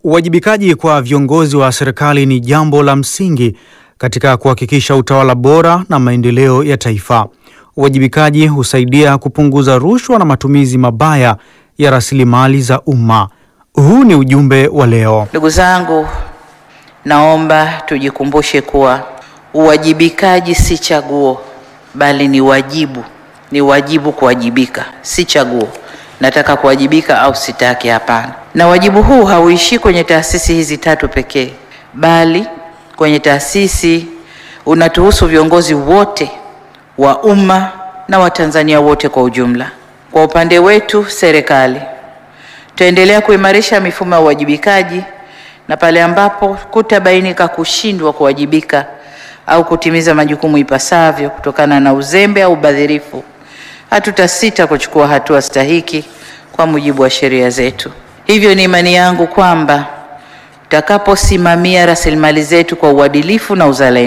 Uwajibikaji kwa viongozi wa serikali ni jambo la msingi katika kuhakikisha utawala bora na maendeleo ya taifa. Uwajibikaji husaidia kupunguza rushwa na matumizi mabaya ya rasilimali za umma. Huu ni ujumbe wa leo. Ndugu zangu, naomba tujikumbushe kuwa uwajibikaji si chaguo, bali ni wajibu. Ni wajibu kuwajibika, si chaguo. Nataka kuwajibika au sitaki? Hapana. Na wajibu huu hauishii kwenye taasisi hizi tatu pekee, bali kwenye taasisi unatuhusu viongozi wote wa umma na Watanzania wote kwa ujumla. Kwa upande wetu serikali, tutaendelea kuimarisha mifumo ya uwajibikaji na pale ambapo kutabainika kushindwa kuwajibika au kutimiza majukumu ipasavyo kutokana na uzembe au ubadhirifu, hatutasita kuchukua hatua stahiki kwa mujibu wa sheria zetu. Hivyo ni imani yangu kwamba tutakaposimamia rasilimali zetu kwa uadilifu na uzalendo